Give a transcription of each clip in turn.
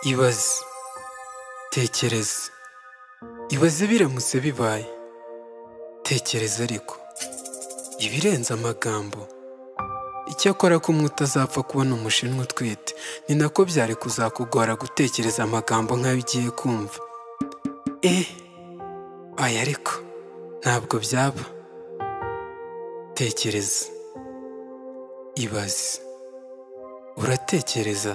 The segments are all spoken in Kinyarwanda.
ibaze tekereza ibaze biramutse bibaye tekereza ariko ibirenze amagambo icyakora ko umwe utazapfa kubona umushinwa utwite ni nako byari kuzakugora gutekereza amagambo nk'ayo ugiye kumva e aya ariko ntabwo byaba tekereza ibaze uratekereza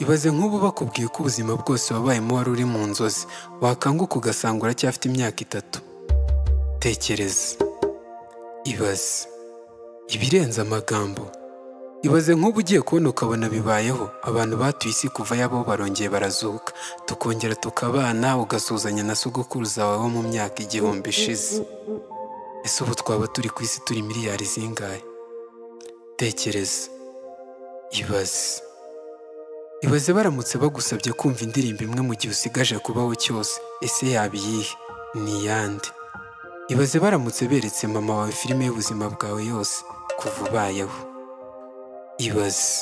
ibaze nk'ubu bakubwiye ko ubuzima bwose wabayemo wari uri mu nzozi wakanguka ugasanga uracyafite imyaka itatu tekereza ibaze ibirenze amagambo ibaze nk'ubu ugiye kubona ukabona bibayeho abantu batuye isi kuva yabo barongeye barazuka tukongera tukabana ugasuhuzanya na sogokuruza wawe wo mu myaka igihumbi ishize ese ubu twaba turi ku isi turi miliyari zingahe tekereza ibaze ibaze baramutse bagusabye kumva indirimbo imwe mu gihe usigaje kubaho cyose ese yaba iyihe ni iyande ibaze baramutse beretse mama wawe filime y'ubuzima bwawe yose kuva ubayeho ibaze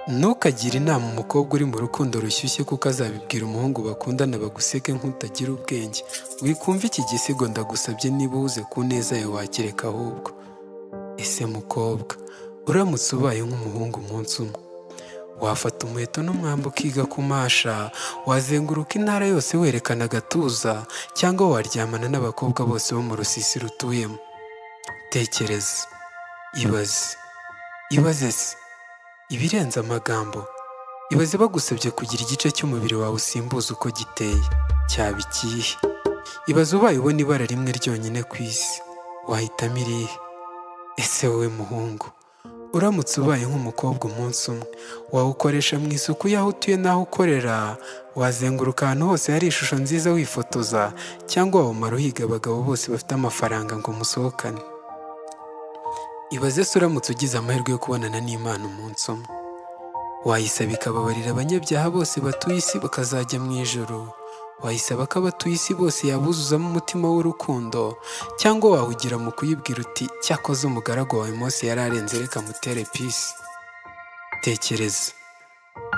ntukagire inama umukobwa uri mu rukundo rushyushye kuko azabibwira umuhungu bakundana baguseke nk'utagira ubwenge wikumva iki gisigo ndagusabye niba uhuze ku neza yawe wakireka ahubwo ese mukobwa uramutse ubaye nk'umuhungu umunsi umwe wafata umuheto n'umwambi ukiga kumasha wazenguruka intara yose werekana agatuza cyangwa waryamana n'abakobwa bose bo mu rusisi rutuyemo tekereza ibaze ibaze se ibirenze amagambo ibaze bagusabye kugira igice cy'umubiri wawe usimbuza uko giteye cyaba ikihe ibaze ubaye ubona ibara rimwe ryonyine ku isi wahitamo irihe ese wowe muhungu uramutse ubaye nk'umukobwa umunsi umwe wawukoresha mu isuku y'aho utuye n'aho ukorera wazenguruka ahantu hose hari ishusho nziza wifotoza cyangwa wawumara uhiga abagabo bose bafite amafaranga ngo musohokane ibaze se uramutse ugize amahirwe yo kubonana n'imana umunsi umwe wayisaba ikababarira abanyabyaha bose batuye isi bakazajya mu ijoro wayisaba ko abatuye isi bose yabuzuzamo umutima w'urukundo cyangwa wawugira mu kuyibwira uti cyakoze umugaragu wawe Mose yari arenze reka mutere pisi tekereza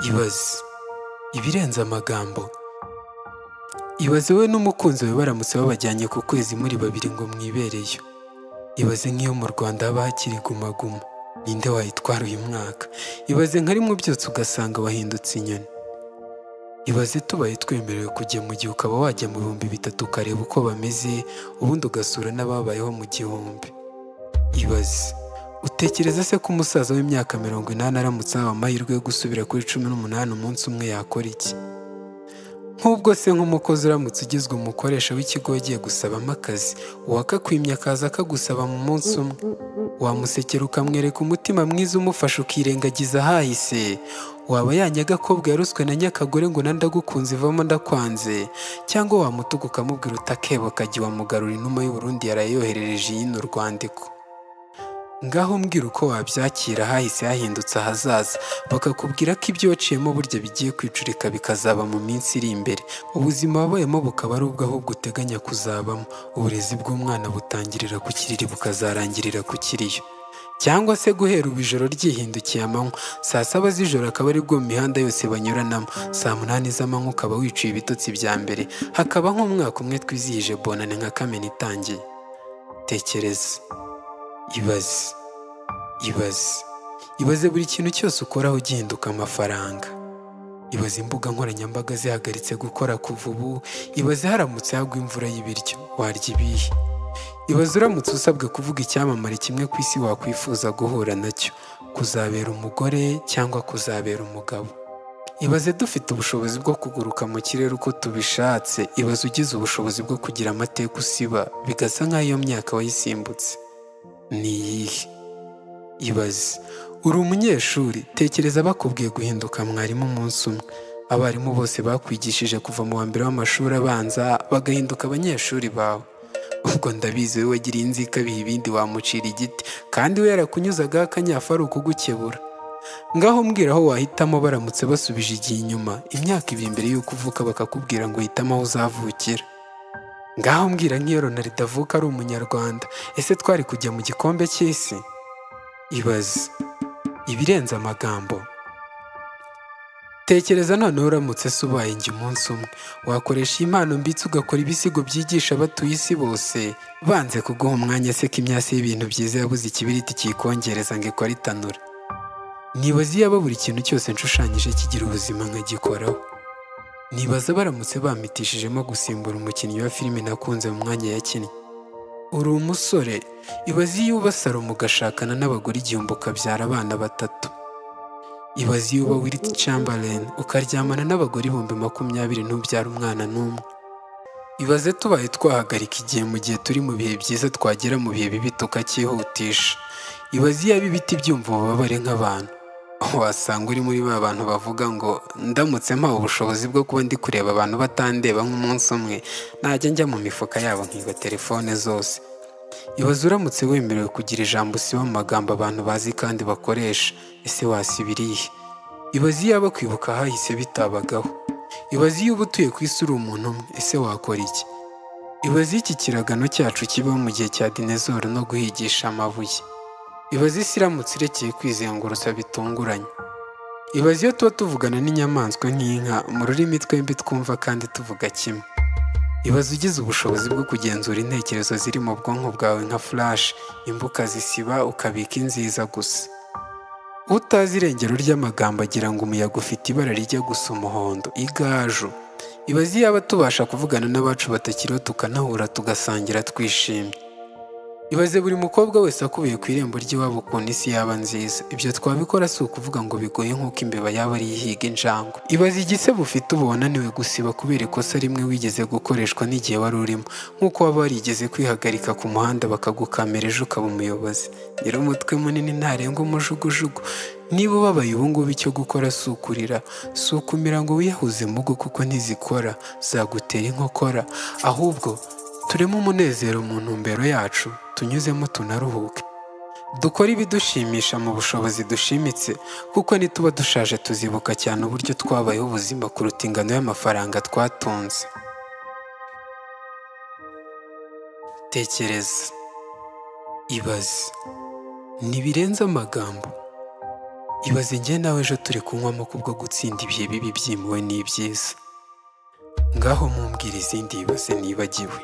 ibaze ibirenze amagambo ibaze we n'umukunzi we baramutse babajyanye ku kwezi muri babiri ngo mwibereyo ibaze nk'iyo mu rwanda haba hakiri gumaguma ninde wayitwara uyu mwaka ibaze nka rimwe byose ugasanga wahindutse inyoni ibaze tubaye twemerewe kujya mu gihe ukaba wajya mu bihumbi bitatu ukareba uko bameze ubundi ugasura n'ababayeho mu gihumbi ibaze utekereza se ko umusaza w'imyaka mirongo inani aramutse ahawe amahirwe yo gusubira kuri cumi n'umunani umunsi umwe yakora iki nk'ubwo se nk'umukozi uramutse ugizwe umukoresha w'ikigo wagiye gusabamo akazi uwakakwimye akaza akagusaba mu munsi umwe wamusekera ukamwereka umutima mwiza umufasha ukirengagiza ahahise waba ya nyagakobwa yaruswe na nyakagore ngo nandagukunze ivamo ndakwanze cyangwa wamutuga ukamubwira utakebo akagiye wamugarura inuma y'uburundi yarayoherereje iyino urwandiko ngaho mbwira uko wabyakira hahise hahindutse ahazaza bakakubwira ko ibyo waciyemo burya bigiye kwicurika bikazaba mu minsi iri imbere ubuzima wabayemo bukaba ari ubwo ahubwo uteganya kuzabamo uburezi bw'umwana butangirira ku kiriri bukazarangirira ku kiriyo cyangwa se guhera ubu ijoro ryihindukiye amanywa saa saba z'ijoro akaba ari bwo mu mihanda yose banyuranamo saa munani z'amanywa ukaba wicuye ibitotsi bya mbere hakaba nk'umwaka umwe twizihije bonane nka kamena itangiye tekereza ibaze ibaze ibaze buri kintu cyose ukoraho ugihinduka amafaranga ibaze imbuga nkoranyambaga zihagaritse gukora kuva ubu ibaze haramutse hagwa imvura y'ibiryo warya ibihe ibaze uramutse usabwe kuvuga icyamamare kimwe ku isi wakwifuza guhura nacyo kuzabera umugore cyangwa kuzabera umugabo ibaze dufite ubushobozi bwo kuguruka mu kirere uko tubishatse ibaze ugize ubushobozi bwo kugira amateka usiba bigasa nk'aho iyo myaka wayisimbutse ni iyihe ibaze uri umunyeshuri tekereza bakubwiye guhinduka mwarimu umunsi umwe abarimu bose bakwigishije kuva mu wa mbere w'amashuri abanza bagahinduka abanyeshuri bawe ubwo ndabizi we wagiriye inzika biha ibindi wamucira igiti kandi we yarakunyuzagaho akanyafu ari ukugukebura ngaho mbwira aho wahitamo baramutse basubije igihe inyuma imyaka ibiri mbere y'uko uvuka bakakubwira ngo hitamo aho uzavukira ngaho mbwira nk'iyo ronaldo avuka ari umunyarwanda ese twari kujya mu gikombe cy'isi ibaze ibirenze amagambo tekereza noneho uramutse se ubaye njye umunsi umwe wakoresha iyi mpano mbitse ugakora ibisigo byigisha abatuye isi bose banze kuguha umwanya se ko imyasi y'ibintu byiza yabuze ikibiriti kiyikongereza ngo ikore itanura nibaza iyaba buri kintu cyose nshushanyije kigira ubuzima nkagikoraho nibaza baramutse bamitishijemo gusimbura umukinnyi wa filime nakunze mu mwanya yakinnye uri umusore ibaze iyo uba salomo ugashakana n'abagore igihumbi ukabyara abana batatu ibaze iyo uba wiriti camberlain ukaryamana n'abagore ibihumbi makumyabiri ntubyara umwana n'umwe ibaze tubaye twahagarika igihe mu gihe turi mu bihe byiza twagera mu bihe bibi tukacyihutisha ibaze iyo aba ibiti byumva ububabare nk'abantu aho wasanga uri muri ba bantu bavuga ngo ndamutse mpawe ubushobozi bwo kuba ndi kureba abantu batandeba nk'umunsi umwe najya njya mu mifuka yabo nkiba telefone zose ibaze uramutse wemerewe kugira ijambo usiba mu magambo abantu bazi kandi bakoresha ese wasibira iyihe ibaze iyo aba kwibuka hahise bitabagaho ibaze iyo uba utuye ku isi uri umuntu umwe ese wakora iki ibaze iki kiragano cyacu kibaho mu gihe cya dinezoro no guhigisha amabuye ibaze isi iramutse irekeye kwizengurutsa bitunguranye ibaze iyo tuba tuvugana n'inyamaswa nk'inka mu rurimi twembi twumva kandi tuvuga kimwe ibaze ugize ubushobozi bwo kugenzura intekerezo ziri mu bwonko bwawe nka flash imbuka zisiba ukabika inziza gusa utazi irengero ry'amagambo agira ngo umuyaga ufite ibara rijya gusa umuhondo igaju ibaze iyo aba tubasha kuvugana n'abacu batakiriho tukanahura tugasangira twishimye ibaze buri mukobwa wese akubiye ku irembo ry'iwabo ukuntu isi yaba nziza ibyo twabikora si ukuvuga ngo bigoye nk'uko imbeba yaba ari ihiga injangwe ibaze igisebo ufite uba wananiwe gusiba kubera ikosa rimwe wigeze gukoreshwa n'igihe wari urimo nk'uko waba warigeze kwihagarika ku muhanda bakagukamera ejo ukaba umuyobozi nyiri umutwe munini ntarengwa umujugujugu niba ubabaye ubu ngubu icyo gukora si ukurira si ukumira ngo wiyahuze mugo kuko ntizikora zagutera inkokora ahubwo turemo umunezero mu ntumbero yacu tunyuzemo tunaruhuke dukore ibidushimisha mu bushobozi dushimitse kuko nituba dushaje tuzibuka cyane uburyo twabayeho ubuzima kuruta ingano y'amafaranga twatunze tekereza ibaze ntibirenze amagambo ibaze njye nawe ejo turi kunywamo kubwo gutsinda ibihe bibi byimuwe n'ibyiza ngaho mumbwira izindi yibaze nibagiwe